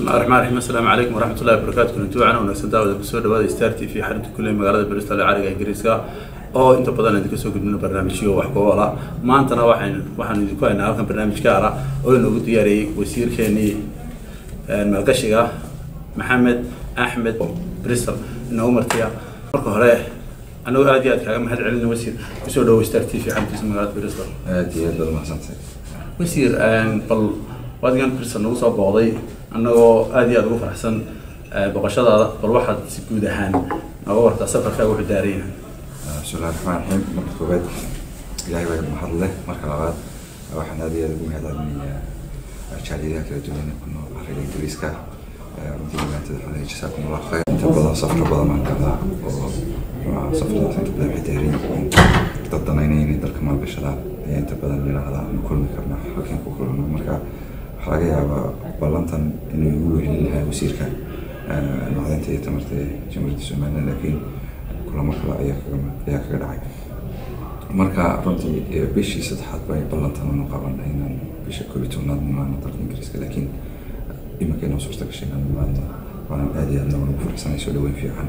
bismillahi raxmaan raxiim assalaamu calaykum waraxmat ullahi wabarakaatu kulanti wacan wanaagsan daawada kusoo dhawaada star t v xarinta kuley magaalada bristol ee cariga ingiriiska oo inta badan idinka soo gudbino barnaamijyo wax ku oola maantana waxaan waxaan idinku haynaa halkan barnaamij gaar ah oo inoogu diyaariyey wasiirkeenii maalgashiga maxamed axmed bristol inoogu martiya marka hore anagoo aad iyo aad kaaga mahad celina wasiir kusoo dhawo star t v xarintiisa magaalada bristol aad iyo aad baad umahadsantay wasiir bal waadigan bristol nagu soo booqday annagoo aad iyo aad ugu faraxsan boqoshadaada bal waxaad si guud ahaan nooga wartaa safarkaaga wuxuu daaran yahay bismillahi raxmaan raxiim marka koowaad ilaahay baa mahad leh marka labaad waxaan aad iyo aad ugu mahad celinayaa jaaliyadaha kala duwan ku nool ariga ingiriiska runtii maanta waxaan jasaakum allah khayr inta badan safro badan baan galaa oo safaradaas inta badan waxay daaran yihiin dad danaynayna dalka maalgashadaan ayaa inta badan yidhaahdaa ma kulmi karna halkan ku kulano marka waxaa laga yaabaa ballantan inuu igu wehelin lahaa wasiirka macdanta iyo tamarta ee jamhuuriyadda somaliland laakiin kulamo kale ayaa kaga ayaa kaga dhacay marka runtii bishii saddexaad bay ballantan anu qabanay inaan bisha koob iyo tobnaad nimaano dalka ingiriiska laakiin iminka inoo suurta gashay inaan nimaano waanan aad iyo aad noogu faraxsanay soo dhaweyn fiican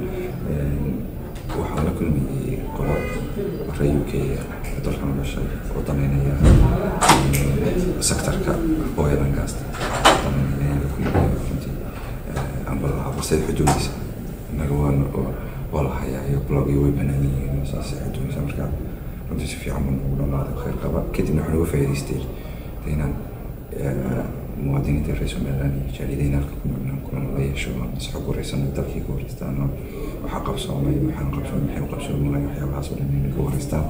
waxaan la kulmayay qolo reer u k dalkan u dhashay oo danaynaya sectorka oil and gas danaynaya la kulmaya runtii amba lahaa balse xuduudisa innaga waan waa la hayaa iyo blog iyo way banaan yihiin saas xuduudisa marka runtii si fiican buu nagu dhamaaday khayr qaba kadibna waxaan uga faa'iidaystay inaan muwaadiniinta reer somaliland iyo jaaliyadayna halka ku nool inaan kulan la yeesho is xog wareysano dalkii ka wareystaan waxaa qabsoomay waxaan qabsoomay maxay u qabsoomay waxyaabahaas oo dhan inay ka wareystaan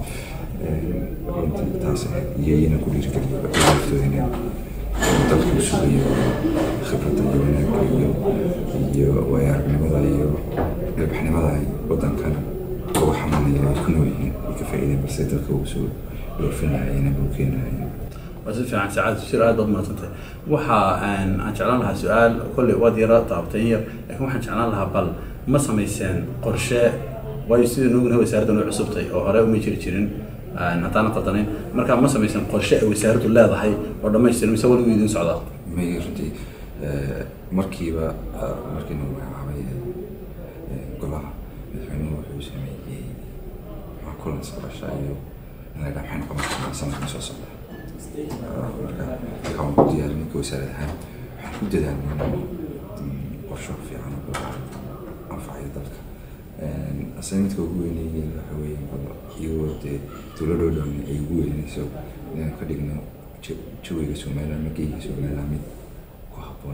runtii taas iyayna ku dhiirigeliyo laftooda inay dalka u sugayo khibradda iyo wanaagga iyo iyo waaya aragnimada iyo ilbaxnimada ay waddankana uga xamanaya ay ku nool yihiin ay ka faa'iideen balse dalka ugu soo dhoofinayeen ama u keenayeen waa si fiican saacad wasiir aad baad mahadsantahay waxa aan jeclaan lahaa su-aal kolley waad yara taabtay yar laakiin waxaan jeclaan lahaa bal ma samayseen qorshe waayo sida noognahay wasaaraddan way cusubtay oo hore uma jiri jirin haddaana qaldanayn marka ma samaysan qorshe ay wasaaraddu leedahay oo dhammaystiran mise weligu idin socdaa may runtii markiiba markii nagu magacaabay golaha madaxweynuhu wuxuu sameeyey kulan saqasha iyo in la dhaa maxay noqon karnaa sanadkan soo socda marka waxaan ku diyaarin ninka wasaarad ahaan waxaan ku dadaalnay inaan qorsho fiican oo anfacayo dalka assignmentka ugu weyneeyeen waxa weeye iyagoo dee dowladoo dhan ay ugu weynayso inaan ka dhigno jawiga somaliland mageyga somaliland mid ku habboon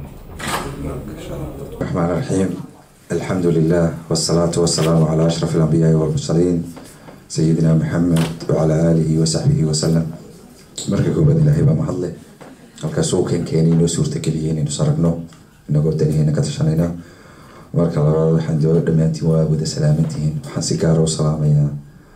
الرحمن الرحيم الحمد لله والصلاة والسلام على أشرف الأنبياء والمرسلين سيدنا محمد وعلى آله وصحبه وسلم marka koobaad ilaahay baa mahadle halkaasuu keenkeenay inoo suurtageliyey inaynu saragno inagoo daniheena ka tashanayna marka labaad waxaan doo dhammaantiin waa wada salaamantihiin waxaan si gaara u salaamayaa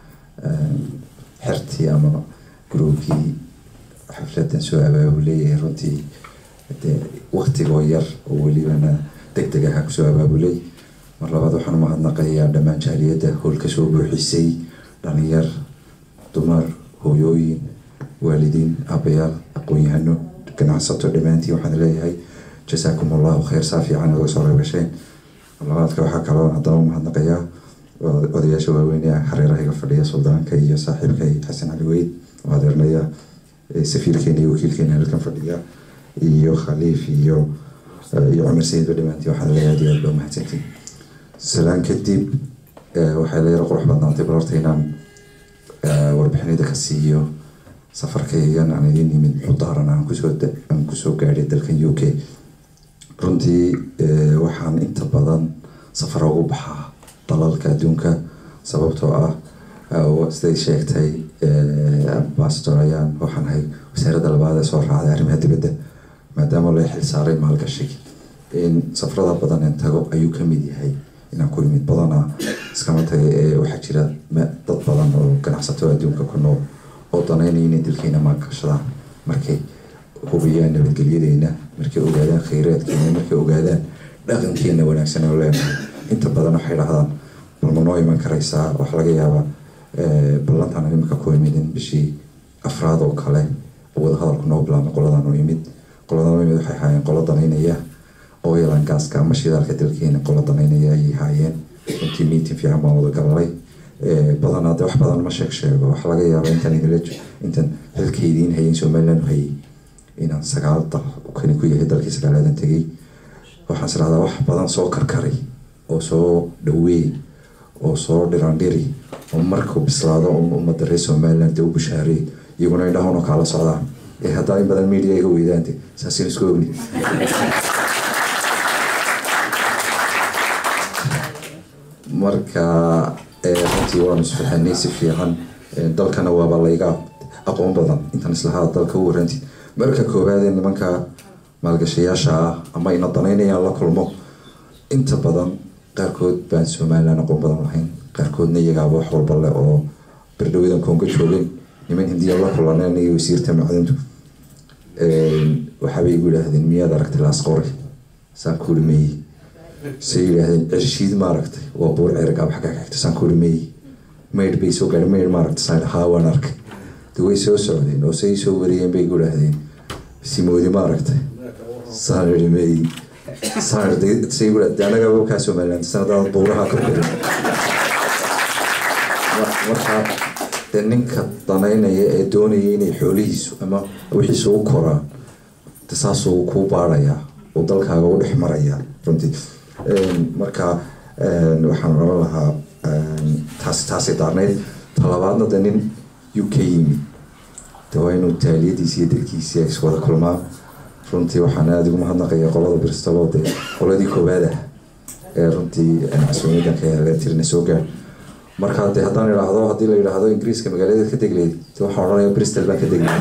xertii ama gruubkii xafladan soo abaabuleeyahay runtii dee waktigoo yar oo welibana deg deg aha kusoo abaabulay mar labaad waxaan umahadnaqayaa dhammaan jaaliyadda howlka soo buuxisay dhalinyar dumar hooyooyin waalidiin aabayaal aqoon-yahano ganacsato dhammaantiin waxaan leeyahay jasaakum allahu khayr saa fiican oga soo reebasheen labaadka waxaa kaloo haddana u mahadnaqayaa odayaasha waaweynea hareeraha fadhiya suldaanka iyo saaxiibkay xasan cali weyd oo adeernaya safiirkeena iyo wakiilkeena halkan fadhiya iyo khaliif iyo iyo cumar sayidba dhammaantiin waxaan leeyahay aad iyo aad baa mahadsantiin salaan kadib waxay la yaro qurux badnaatay bal horta inaan warbixinada ka siiyo safarkaygan aan idin imid muxuu daaran aan kusoo aan kusoo gaadhay dalkan u k runtii waxaan inta badan safar ugu baxaa dalalka adduunka sababtoo ah siday sheegtay ambassador ayaan waxaan ahay wasaaradda labaad ee soo raacday arrimaha dibadda maadaama la xil saaray maalgashi in safarada badan een tago ayuu ka mid yahay inaan ku imid badana iskama taga ee waxaa jira dad badan oo ganacsato adduunka ku nool oo danaynaya inay dalkeena maalgashadaan markay hubiyaan nabadgelyadeena markay ogaadaan khayraadkeena markay ogaadaan dhaqankeena wanaagsan oo leenahay inta badan waxay dhahdaan bal ma noo iman karaysaa waxa laga yaabaa ballantan imika ku imidin bishii afraad oo kale wadahadalku noo bilaabmay qoladan oo imid qoladan oo imid waxay ahaayeen qolo danaynaya oil and gaska ama shidaalka dalkeena qola danaynaya ayay haayeen runtii meeting fiican baan wada galalay badanaa de wax badan ma sheeg sheego wax laga yaaba intaan idinla intaan xilkaydiin hayin somaliland hayay inaan sagaal dal kani ku yahay dalkii sagaalaadan tegay waxaan is dhahdaa wax badan soo karkaray oo soo dhaweey oo soo dhirandhiri oo markuu bislaado ummadda reer somaliland dee u bishaareey iyaguna indhahoon oo kaala socdaan ee haddaa in badan media iga weydaante saasin isku ogni marka runtii waanu isfahanay si fiican dalkana waaba layga aqoon badan intaan islahaa dalka u warantid marka koowaad ee nimanka maalgashayaasha ah ama ina danaynayaan la kulmo inta badan qaarkood baan somaliland aqoon badan lahayn qaarkoodna iyagaaba wax walba leh oo berdhawadan koonga joogeen niman hindiya la kulaneen iyo wasiirta macdintu waxaabay igu yidhaahdeen miyaad aragtay laasqore saan kuuri meeyi say yidhaahdeen cirshiid ma aragtay waa buur cergaab xaggaa ka xigta saan kuuri meeyi maydh bay soo gaadhay maydh ma aragtay saan haa waan arkay de way soo socdeen oo say soo wariyeen bay igu yidhaahdeen simoodi ma aragtay saan iri meeyi saan say igu yidhaahdeen anagaba kaa somaliland sanadaad buuraha ka korin marka dee ninka danaynaya ee doonaya inay xoolihiisu ama wixiisu u koraan de saasuu kuu baarayaa uu dalkaaga u dhex marayaa runtii marka waxaan oran lahaa taasi taasi daarnayd talabaadna de nin u k yimid de waa inuu taaliyadiisi iyo dadkiisi ay iswada kulmaan runtii waxaan aada ugu mahadnaqaya qolada bristolo dee qoladii koowaad ah ee runtii casuumiyadan ka heleen tirina soo gaar marka de haddaan idhaahdo haddii la yidhaahdo ingiriiska magaaladeed ka degleyd de waxaan odhanaya bristol baan ka degley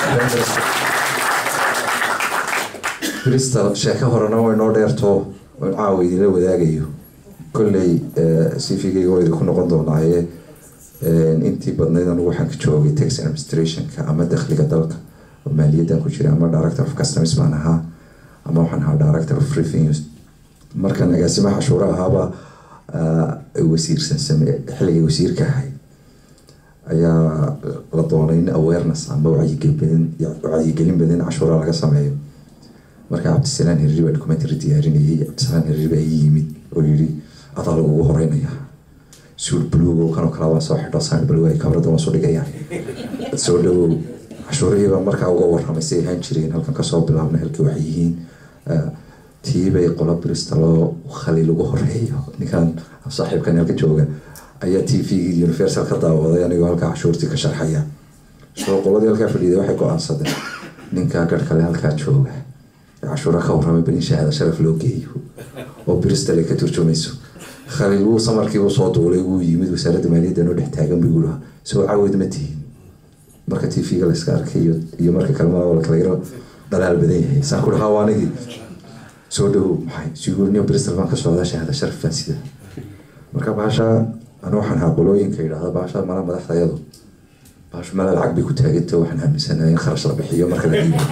bristol sheeko horena way noo dheerto in caawa idinla wadaagayo kolley cvgayga waa idinku noqon doonaaye intii badnayd anigu waxaan ka joogay tax administrationka ama dakhliga dalka oo maaliyaddan ku jira ama director of customs baan ahaa ama waxaan ahaa director of revenues markan agaasimaha cashuura ahaaba wasiirsan same xilligay wasiirka ahay ayaa la doonay in awareness ama wacyigelin wacyigelin badan cashuura laga sameeyo marka cabdisalaan hiriri baa documentary diyaarinayay cabdisalaan hiriri baa ii yimid oo yidhi adaa lagugu horeynaya suul buluug kanoo kale waa soo xidho saan buluug ay kabrada waa soo dhigayaan soo dhawow cashuurihii baa markaa uga warramay si ay ahaan jireen halkan kasoo bilaabna halkii waxay yihiin tiibay qola bristoloo khaliil ugu horeeyo ninkan saaxiibkan halka jooga ayaa t v universal ka daawaday anigoo halkaa cashuurtii ka sharxaya soo qoladii halkaa fadhiiday waxay go-aansadeen ninkaa garh kale halkaa jooga cashuura ka warramay bal in shahaada sharaf loo geeyo oo bristol ay ka turjumayso khaliil wuu samarkii uu soo duulay wuu yimid wasaaradda maaliyadda noo dhex taagan buu yidhi soo caawid ma tihin marka t v-ga layska arkay iyo marka kalema la kala yaro dhalaal badan yahay saan ku dhahaa anigii soo dhawow maxay siguurniyo bristol baan ka socdaa shahaada sharaf baan sida marka baasha anu waxaan ahaa qolooyinka yidhaahda baasha mala madaxdayadu baashu mala lacag bay ku taaganta waxaan aaminsanahay in kharash la bixiyo marka la dhiibo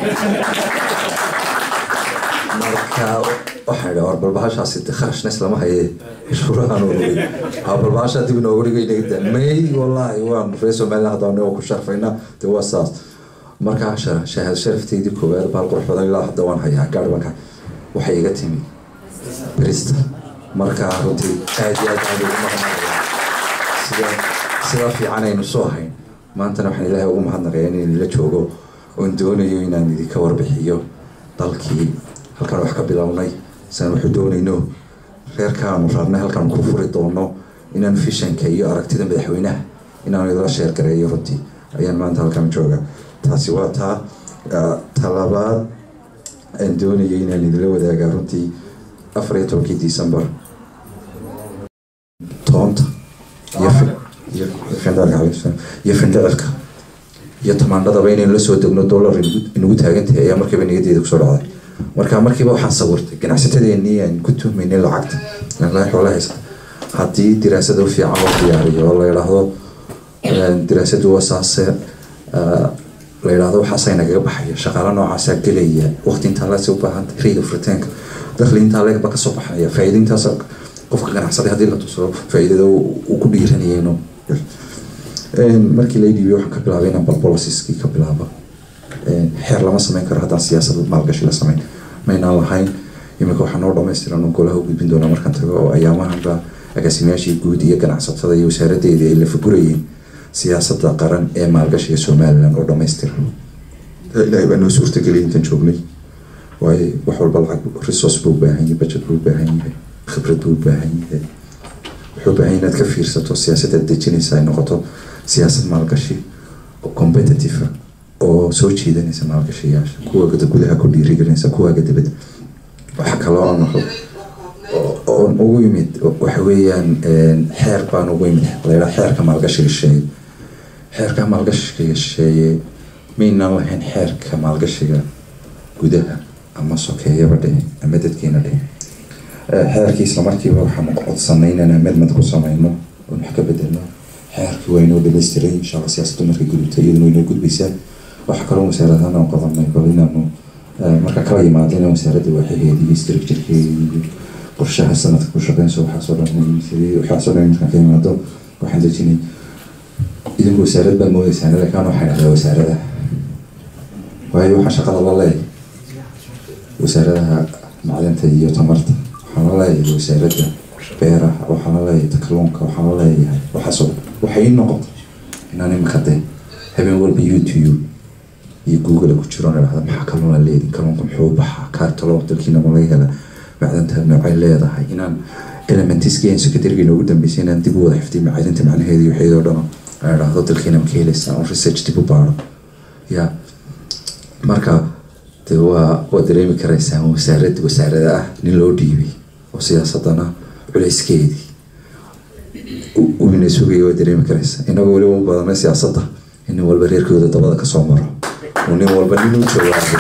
marka waxaan idhaa war balbaashaasi kharashna islama haye cashuurahaan urugay ha balbaasha dib inoogu dhigay may wallaahi waan reer somaliland haddaan ku sharfayna de waa saas markaa shahaad sharafteydii koowaad baal qurux badan ilaa hadda waan hayaa gaar banka waxay iga timi bristol marka runtii aad iyo aad aad ugu mahadnaqaya sida sidaa fiican aynu soo hayn maantana waxaan ilaahay ugu mahadnaqaya in idinla joogo oon doonayo inaan idinka warbixiyo dalkii halkaan wax ka bilownay saan waxu doonayno reerkaanu raarnay halkaan ku furi doono inaan fishanka iyo aragtida madaxweynaha inaanu idila sheergareeyo runtii ayaan maanta halkaan jooga taasi waa taa talabaad aan doonayay inaan idila wadaagaa runtii afar iyo tobankii december toonta iyo findhicirka iyo tamaandhadaba inaynu la soo degno dollar inagu taagantahay ayaa markiiba niyadeeda kusoo dhacday marka markiiba waxaan sawirtay ganacsatadeenii aan ku tuhmaynay lacagta laa xoola haysta haddii diraasado fiican loo diyaariyo oo la yidhaahdo diraasadu waa saase la yidhaahdo waxaasay nagaga baxaya shaqaalo noocaasaa gelaya waqti intaa laasi u baahanta rate of returnka dakhli intaa leegba kasoo baxaya faa'iida intaas qofka ganacsaday haddii la tuso faa'iidada uu ku dhiiranayayno markii la dhiibay waxaan ka bilaabay inaan bal bolisiskii ka bilaabo xeer lama sameyn karo haddaan siyaasad maalgashi la sameyn maynaan lahayn iminka waxaa noo dhamaystiran golaha u gudbin doonaa markaan tago oo ayaamahanba agaasimayaashii guud iyo ganacsatada iyo wasaaradeedii ay la fagurayeen siyaasadda qaran ee maalgashiga somalilan oo dhamaystiran ilaahay baa noo suurtageliyay intaan joognay waayo wax walba lacag resource buu u baahan yahay budget buu u baahan yahay khibrad buu u baahan yahay wuxuu u baahan yahay inaad ka fiirsato siyaasadda aad dejinaysa ay noqoto siyaasad maalgashi oo competitive ah oo soo jiidanaysa maalgashayaasha kuwa gudaha ku dhiirigelinaysa kuwaaga dibadda waxa kaloo aan oon ugu yimid waxa weeyaan xeer baan ugu yimid layidhaha xeerka maalgashiga shisheeye xeerka maalgashiga shisheeye maynaan lahayn xeerka maalgashiga gudaha ama sokeeyaba dhehe ama dadkeena dhehe xeerkii isla markiiba waxaan codsanay inaan amedmad ku sameyno oon wax ka bedelno xeerkii waa inoo dhamaystiray insha alla siyaasaddu markay gudubtay iyaduna inoo gudbaysaa waxaa kaloo wasaaradahaan aan qodanay bal inaanu marka kala yimaado inaan wasaaradda waaxaheedii iyo structurekeedii qorshaha sanadka ku shaqeynso waxaasoo dhan sidii waxaasoo dhan markaan ka yimaado waxaan dejinay idinku wasaarad baad moodeysaan laakiin waxaan dhahdaa wasaarada waayo waxaa shaqada la leeyahay wasaaradaha macdinta iyo tamarta waxaan la leeyahay wasaaradda beeraha waxaan la leeyahay kalluunka waxaan la leeyahay waxaasoo waxay ii noqotay inaan imika dee habeen walba youtube iyo google ku jiro dhahda maxaa kalluun la leedin kalluunka muxuu baxaa kaartalo dalkiina ma laga hela macdanta noocay leedahay inaan elementiski aan secretariga noogu dambeysay inaan dib u wada xifdiy macdinta macnaheeda iyo waxeedoo dhan aan idhaahdo dalkiina ma ka helaysaa on research dib u baaro ya marka de waa waa dareemi karaysaan wasaarad wasaarada ah nin loo dhiibay oo siyaasadana culayskeedii uina sugaya waa dareemi karaysaa inagoo weliba u badanay siyaasadda in nin walba reerkooda dabada kasoo maro oo nin walba nin u jawaabo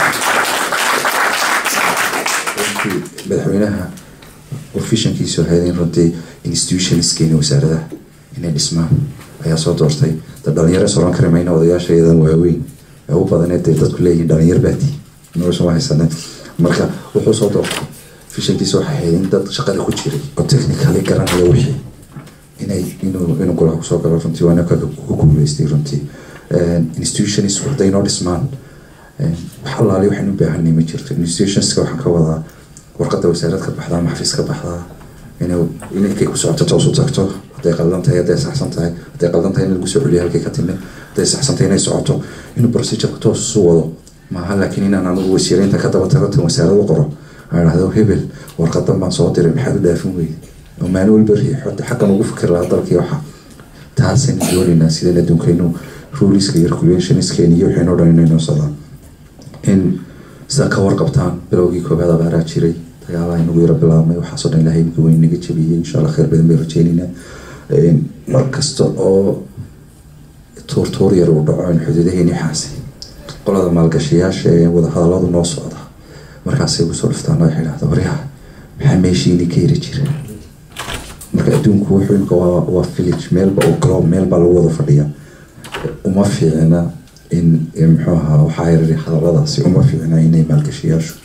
madaxweynaha ofishankiisu ahayd in runtii institutionskeeni wasaaradaha inay dhismaan ayaa soo doortay da dhalinyaro is oran kari mayna odayaasha iyadan waaweyn ee u badanee dee dadku leeyihin dhalinyar baati nolosha ma haysaneen marka wuxuu soo doortay fishankiisa waxay ahayd in dad shaqada ku jiray oo technically garanaya wixii inay inuu inuu golaha kusoo galo runtii waana kaga ku guuleystay runtii institutions hadday noo dhismaan wax allaali waxaynu u baahanay ma jirto institutionska waxaan ka wadaa warqadda wasaarad ka baxdaa ama xafiis ka baxdaa inay inaykay ku socoto toos u tagto hadday qaldan tahay hadday saxsan tahay hadday qaldan tahay in lagu soo celiyo halkay ka timid hadday saxsan tahay inay socoto inuu procedureka toos isu wado maaha laakiin inaan anigu wasiireynta ka daba tago tan wasaarad u qoro aan idhahdo hebel warqadan baan soo diray maxaad u dhaafin weyday oo maalin walba riixo xaggan ugu fikir lahaa dalkii waxa taasaynu doonaynaa sideen adduunkaynu ruleska iyo regulationiskeeni iyo waxaynu dhan inaynu socdaan in sida ka warqabtaan bilowgii koobaad abaaraa jiray dagaalaha inagu yaro bilaabmay waxaasoo dhan ilahay imika weyn naga jabiyey insha allah khayr badan bay rajeynaynaa mar kasta oo tuurtuur yar uu dhaco in xuduudaheeni xaasay qolada maalgashayaasha ee wadahadaladu noo socda markaasay ugusoo dhiftaan oo waxay dhahda waryaha maxaa meeshiini ka yiri jira marka adduunku wuxuu imika waa waa village meelba oo globe meel baa lagu wada fadhiya uma fiicna in muxuu ahaa waxaa yarari hadaladaasi uma fiicna inay maalgashayaashu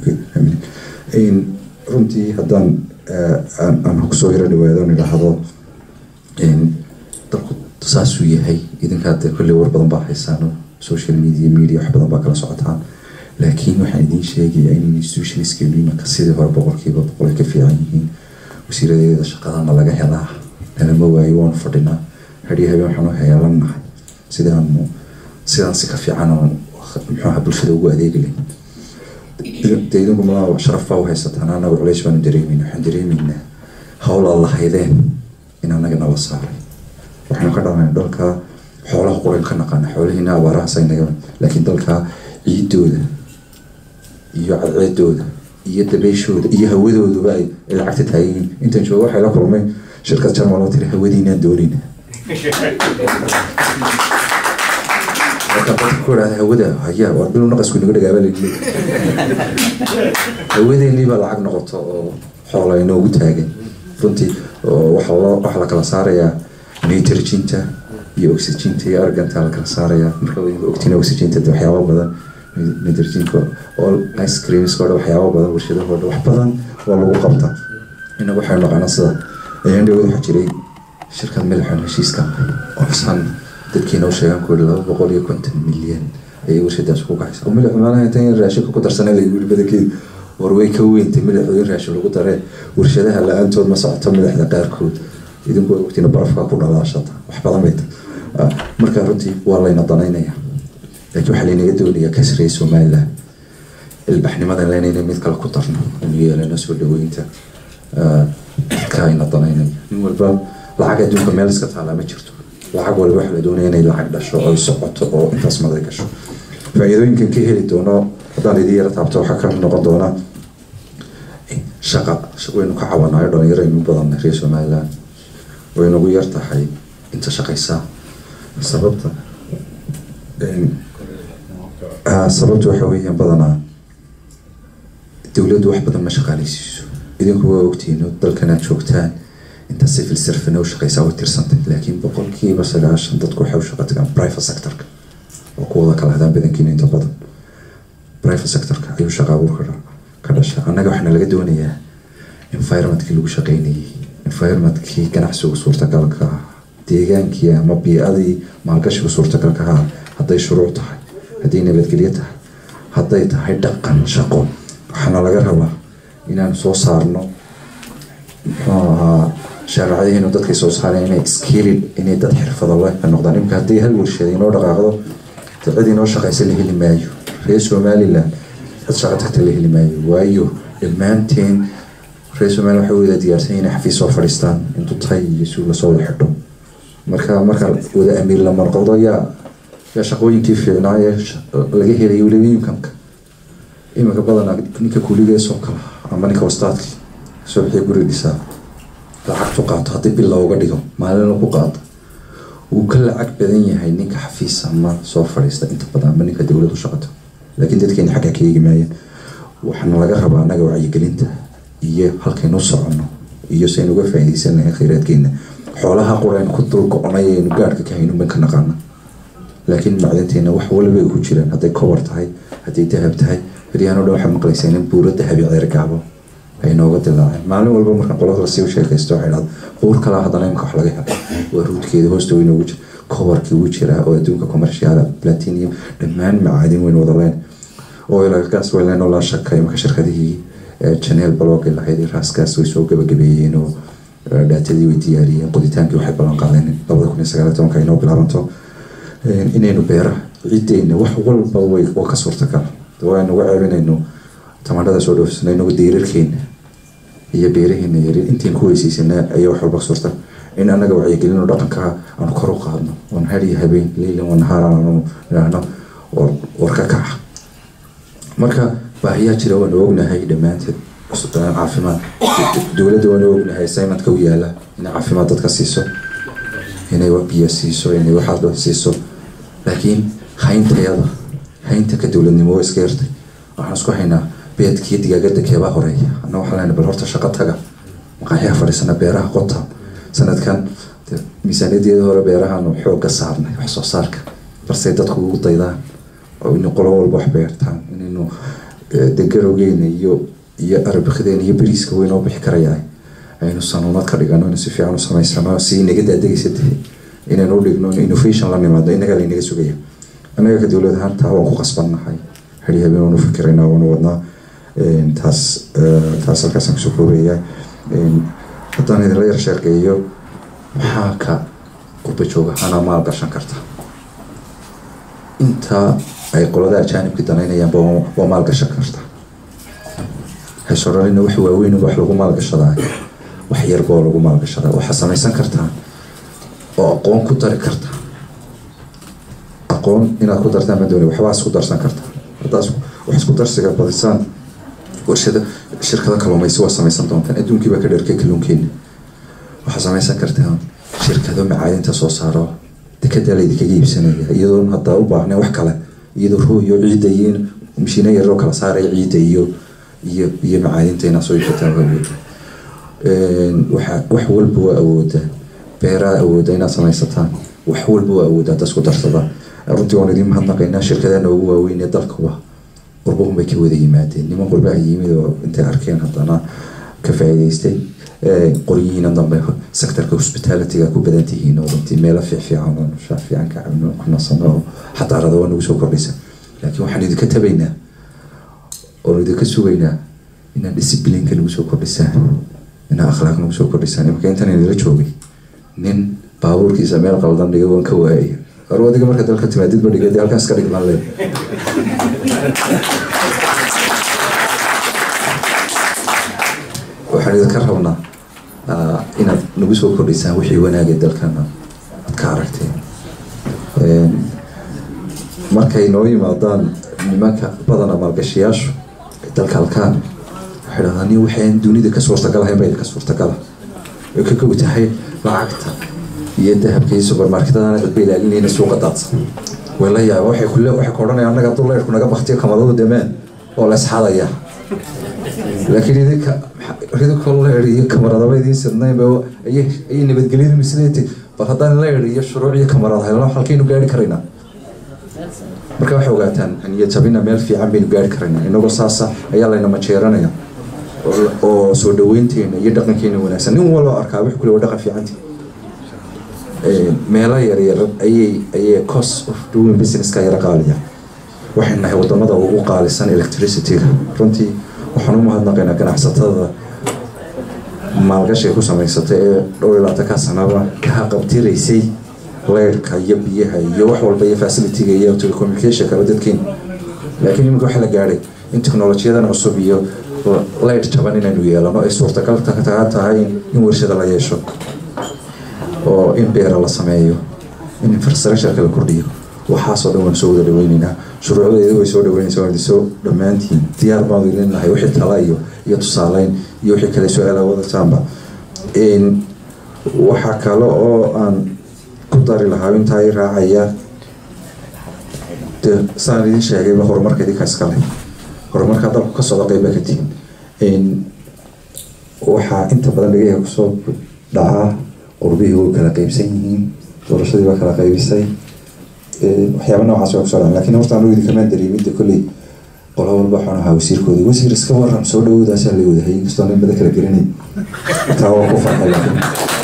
runtii haddaan aan kusoo yaro dhawaado on idhaahdo dalku saasuu yahay idinkaa dee kolley war badan baa haysaan social media media wax badan baa kala socotaan laakiin waxaan idiin sheegayaa in institutionskeenu imanka sidii hore boqolkiiba boqol ay ka fiican yihiin wasiiradeeda shaqadana laga helaa nalama waayo waanu fadhinaa hadhiyo habeen waxaanu heelanahay sidaanu sidaan si ka fiican oo muxuuha bulshada ugu adeegi layn dee idinku ma sharaf baa u haysataan anaga culays baanu dareemayna waxaan dareemaynaa hawl aan lahaydeen in anaga nala saaray waxaynu ka dhalanay dalka xoolaha qurayn ka naqaana xoolahiina abaarahaas aynaga laakiin dalka ciidooda iyo cadceedooda iyo dabeeshooda iyo hawadooduba ay lacagta taagiin intan jooga waxay la kulmay shirkad jarmal oo tiri hawadiinaan doonayna marka dadka ku idhahda hawada haya waa bilow naqasku inaga dhagaaba hawadeennii baa lacag noqoto oo xoola inoogu taagan runtii waxa loo waxa la kala saarayaa nitrogenta iyo oxygenta iyo arganta la kala saarayaa marka ogtiin oxygenta de waxyaaba badan nitrogenka all ice creamska oo dhan waxyaaba badan warshadahoo dhan wax badan waa lagu qabta inagu waxaynu naqaana sida ayaan dhawad waxaa jiray shirkad madaxoon heshiiska oo xusaan dadkiina u sheegaan ku laba boqol iyo konton milyan ayay warshadaas ku kacaysa oo madaxu maalaha intan yar raashinka ku darsanay la yiri badankeed war way ka weyntay madaxooyin raashin lagu daree warshadaha la-aantood ma socoto madaxda qaarkood idinku waa ogtiin barafka ku dhalaashata wax badan bay tahay marka runtii waa layna danaynaya laakiin waxaa laynaga doonayaa kasriya somaliland ilbaxnimadan leynayna mid kale ku darno inu yeelano soo dhaweynta dadka ayna danaynaya nin walba lacag adduunka meel iska taalaa ma jirto lacag walba waxa la doonaya inay lacag dhasho oo socoto oo intaas maday gasho faa-iidooyinkan ka heli doono haddaan idin yara taabto waxaa ka noqon doona shaqa waynu ka cawanayo dhalinyaro aynu badanna reer somaliland waynagu yar tahay inta shaqaysaa sababta sababta waxa weeyaan badanaa dowladdu wax badan ma shaqaaleysiiso idinku waa ogtiino dalkan aad joogtaan inta civil servana u shaqeysaa way tirsantay laakiin boqolkiiba sagaashan dadku waxay u shaqa tagaan private sectorka oo kuwada kala hadaan badankiina inta badan private sectorka ayuu shaqa abuurka ka dhasha annaga waxaana laga doonayaa environmentkii lagu shaqeynayay environmentkii ganacsigu suurtagalka ah deegaankii ama bii-adii maalgashigu suurtagalka ah hadday shuruuc tahay hadday nabadgelyo tahay hadday tahay dhaqan shaqo waxaana laga rabaa inaanu soo saarno muxuu ahaa shaaracadihiinu dadkay soo saareen inay skilled inay dad xirfado leh ka noqdaan imika haddii hal warshada inoo dhaqaaqdo de cid inoo shaqaysa la heli maayo reer somaliland cid shaqa tagta la heli maayo waayo dhammaanteen reer somaliland waxay wada diyaarsan inay xafiis soo fadhiistaan intuu tahay iyo si lasoo wada xidho marka marka wada amiir lama noqdo yaa yaa shaqooyinkii fiicnaa ee laga helayo weliba imkanka iminka badanaa ninka kuligeesoo kala ama ninka wastaadki soo bixiya guri dhisaa lacagtu qaato haddii bil looga dhigo maalin lagu qaado wuu ka lacag badan yahay ninka xafiis ama soo fadhiista inta badan ama ninka dowlad u shaqato laakiin dadkeena xagga ka eegi maayaan waxaana laga rabaa annaga wacyigelinta iyo halkaynu soconno iyo saynu uga faa'iidaysan lahayn khayraadkeena xoolaha quraynu ku dul go-onay aynu gaadhka ka hayno ban ka naqaana laakiin macdanteena wax waliba ay ku jiraan hadday kowar tahay hadday dahab tahay beryahan o dhan waxaad maqlaysaa in buuro dahabi ceergaabo ay nooga dilaaceen maalin walba markaan qolada lasii u sheekaysto waxay dhahda buur kalaa haddana imika wax laga helo waa ruudkeeda hoosta weyn ugu jira kowarkii ugu jiraa oo adduunka commercial platinium dhammaan macaadin weyn wada leen oilgas wayleen oo laa shaka imika shirkadihii janeel baloogi lahayd raaskaas way soo gabagabeeyeen oo dhaatadii way diyaariyeen qoditaankii waxay ballan qaadeen labada kun iyo sagaal tobanka inoo bilaabanto inaynu beeraha ciddeyna wax walba way waa ka suurtagal waanu uga ceebinayno tamaandhada soo dhoofsana inagu diirarkeena iyo beeraheena yar intiin ku weysiisana ayaa wax walba suurta in anaga wacyigelino dhaqanka aanu kor u qaadno oon har iyo habeen leylan wa nahaar aanu idhaahno war ka kaca marka baahiyaa jira waanu ognahay dhammaanteed caafimaad dowladda waanu ognahay assignmentka u yaala inay caafimaad dadka siiso inay biyo siiso inay waxaad siiso laakiin hayntayada haynta ka dowladnimo waa iska yartay waxaan isku haynaa beedkiiyo digaagada keebaa horeeya anna waxaa lena bal horta shaqo taga maqaaxyaha fadhiisana beeraha qota sanadkan miisaaniyadeeda hore beerahaanu xoogga saarnay wax soo saarka balse dadku ugu daydaan oo inu qolo walba wax beertaan inaynu degarowgeena iyo iyo arabikdeena iyo beriiska weynoo bixi karayaa aynu sanuunad ka dhigano inu si fiican u samaysano si inaga daadegaysa tahay inaynu u dhigno innovation la nimaado inagaa laynaga sugaya annaga ka dowlad ahaan taa waan ku qasbannahay heli habeen waanu fikiraynaa waanu wadnaa taas taas halkaasaan kusoo koobayaa haddaan idinla yar sheekeeyo maxaa ka qurba jooga anaa maal gashan karta intaa ay qolada ajaanibka danaynayaanba waa maal gashan karta haysoralina wax waaweyn wax lagu maalgashadaa wax yarba oo lagu maalgashadaa waxaa samaysan kartaa oo aqoon ku dari karta aqoon inaad ku dartaan ma dooni waxbaa isku darsan kartaa haddaas wax isku darsiga badisaan warshada shirkado kalluumaysi waa samaysan doontaan adduunkii baa ka dherkay kalluunkeena waxaa samaysan kartaan shirkado macaadinta soo saaro dekedaa laydinkaga iibsanaya iyadoon haddaa u baahnayn wax kale iyadoo rooyo ciidda iyo mashiino yaroo kala saaraya ciidda iyo iyo iyo macaadinta inaad soo iibsataan waa awooda waxa wax walba waa awooda beeraa awooda inaad samaysataan wax walba waa awooda hadda isku darsadaan runtii waan idiin mahadnaqaynaa shirkadaha noogu waaweyn ee dalkuba qurbahun bay ka wada yimaadeen niman qurbaha yimid oo intay arkeen haddana ka faa'iidaystay qoryihiina dambe sectorka hospitalityga ku badan tihiin oo runtii meelo fiicfiican oo nushaa fiican ka cabno ku nasano oo xadaarada waa nagu soo kordhaysa laakiin waxaan idinka tabaynaa oon idinka sugaynaa inaad disciplineka nagu soo kordhisaan inaad akhlaaq nagu soo kordhisaan imaka intan idila joogay nin baabuurkiisa meel qaldan dhiga waan ka waayay ar adiga marka dalka timaadidba dhigay dee halkaas ka dhigmaan le waxaan idinka rabnaa ah, inaad nagu soo kordhisaan wixii wanaagay dalkana aad ka aragteen Een, markay noo yimaadaan nimanka badana maalgashayaashu ay dalka halkaan waxay dhahdaan nin waxaan dunida ka suurtagal ahayn baa idinka suurtagala way ka kow tahay lacagta iyo dahabka iyo supermarketadana dadba ilaalinayna suuqa daadsan way la yaaba waxay kule waxay ka odhanayaan annaga hadduu leyrku naga baktiyo kamadadu demeen oo la isxadaya laakiin idinka idinkoo leyr iyo kamaradaba idiin sidnayn ba ayay ayay nabadgelyadu misleeti bal haddaan leyr iyo shuruuc iyo kamarad helno halkaynu gaari karaynaa marka waxay ogaataan niyad jabina meel fiican baynu gaari karaynaa inagoo saasa ayaa layna majeeranaya oo- oo soo dhaweynteena iyo dhaqankeena wanaagsan nin walba arkaa wix kule waa dhaqan fiicanti meelo yaryar ayay ayay cost of doing businesska yara qaaliya waxay nahay wadamada ugu qaalisan electricityga runtii waxaan u mahadnaqaynaa ganacsatada maalgashiga ku samaysatay ee dhowr iyo labaatanka sanaba ka qabtiraysay leyrhka iyo biyaha iyo wax walba iyo facilityga iyo telecommunication kaba dadkeena laakiin iminka waxaa la gaadhay in teknolojiyadan cusub iyo leyr jaban inaynu yeelano ay suurtagal ta- ta- tahay in warshada la yeesho oo in beera la sameeyo in infrastructureka la kordhiyo waxaasoo dhan waan soo wada dhaweyneynaa shuruucdeeda way soo dhaweynaysaa waan soo dhammaantiin diyaar baan idin nahay wixii tala iyo iyo tusaaleyn iyo wixii kale su-aala wadataanba Een, waxaa kale oo aan ku dari lahaa intaa i raacaya de saan idin sheegayba horumarka idinka iskale horumarka dalku ka socda qeyba ka tihin Een, waxaa inta badan dhagaha kusoo dhacaa qurbihii way kala qeybsan yihiin doorashadii waa kala qeybisay Ee, waxyaaba noocaas waa kusoo dhacay laakiin horta anigu idinkamaan dareemidda kolley qola walba waxaan ahaa wasiirkoodii wasiir iska waran soo dhawoodaasa la wadahay inkastoo nin bada kala gelinay taa waa ku farxay laakiin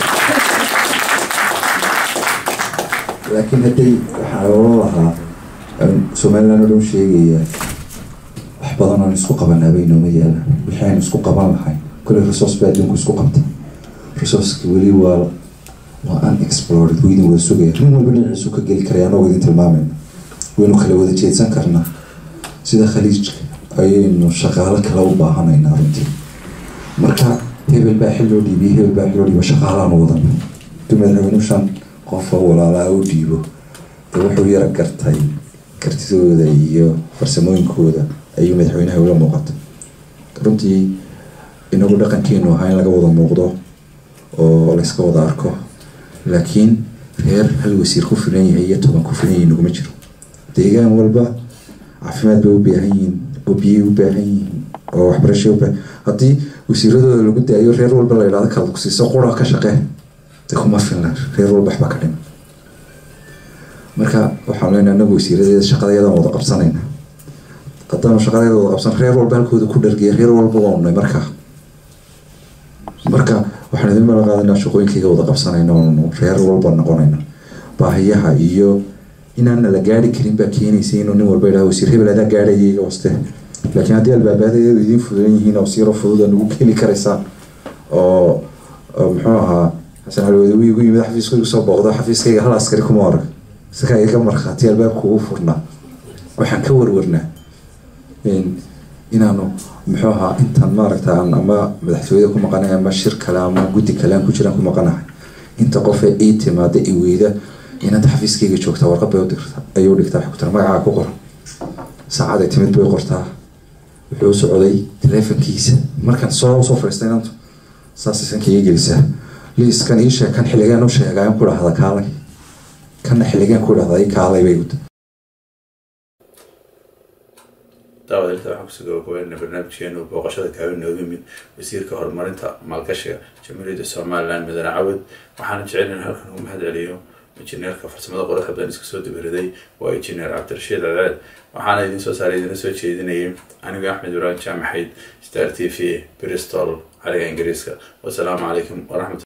laakiin hadday waxaa oran lahaa aan somaliland oo dhan sheegaya wax badan oon isku qabanaaba inooma yaalaan wixii aynu isku qaban lahayn kolley resource baa adduunku isku qabta resourceki weli waa waa unexplored wuu idin wada sugaya nin walba dhinaciisu ka geli karaya anagoo idin tilmaamayna waynu kala wada jeedsan karnaa sida khaliijka ayaynu shaqaalo kale u baahanaynaa runtii marka hebel baa xil loo dhiibiyey hebel baa xil loo dhiibo shaqaalaanu wadan haduu madaxweynuhu shan qofa walaalaa u dhiibo de wuxuu yara gartay kartidooda iyo farsamooyinkooda ayuu madaxweynaha ula muuqata runtii inagu dhaqankeenu ahaa in laga wada muuqdo oo layska wada arko laakiin reer hal wasiir ku filan yahay iyo toban ku filan yahay naguma jiro deegaan walba caafimaad bay u baahan yihiin oo biyay u baahan yihiin oo waxbarashay u baahan haddii wasiiradooda lagu daayo reer walba la idhahdo kala kusiiso qura ka shaqee de kuma filna reer walba waxba ka dhima marka waxaan leenahay anagu wasiiradeeda shaqadeedaan wada qabsanayna haddaanu shaqadeeda wada qabsan reer walba halkooda ku dhargeya reer walba waa unay markaa marka waxaan idin mala qaadanaa shaqooyinkayga wada qabsanayna oonu reer walba noqonayna baahiyaha iyo inaana la gaari karin baa keenaysa inuu nin walba idhaha wasiir hebel adaa gaadhaya iga waste laakiin haddii albaabaadeedu idiin fududan yihiin oo siiro fududa nagu keeni karaysaan oo oo muxuu ahaa xasan cali wadawi igu yimid xafiiska igu soo booqdo xafiiskayga hal askari kuma arag isagaa iga markhaati albaabka ugu furnaa waxaan ka warwarnaa in- inaanu muxuu ahaa intaan maaragta aan ama madaxtooyada ku maqanahay ama shir kale ama guddi kale aan ku jiraan ku maqanahay inta qof ee ii timaada i weyda inaad xafiiskayga joogtaa warqad bay u dirta ayuu dhigtaa waxay ku tira magacaa ku qoran saacaday timid bay qortaa wuxuu u socday taleefankiisa markaan soo soo fadhiistay inantu saas isanka ii gelisaa liiskan ii sheeg kan xilligaan u sheegaan ku dhahda kaalay kanna xilligaan ku dhahda i kaalay bay guda daawadeelta waxaan kusoo gabagabeynaa barnaamijkeenu booqashada kaawin nooga yimid wasiirka horumarinta maalgashiga jamhuuriyadda somaliland madane cawad waxaana jecel in halkan ugu mahad celiyo injineerka farsamada qoraxda badan iska soo dabaraday waa injineer cabdirashiid cadceed waxaana idin soo saaray idina soo jeedinayay aniga axmed ibrahim jaamaxayd star t v bristol cariga ingiriiska wasalaamu calaykum waraxmat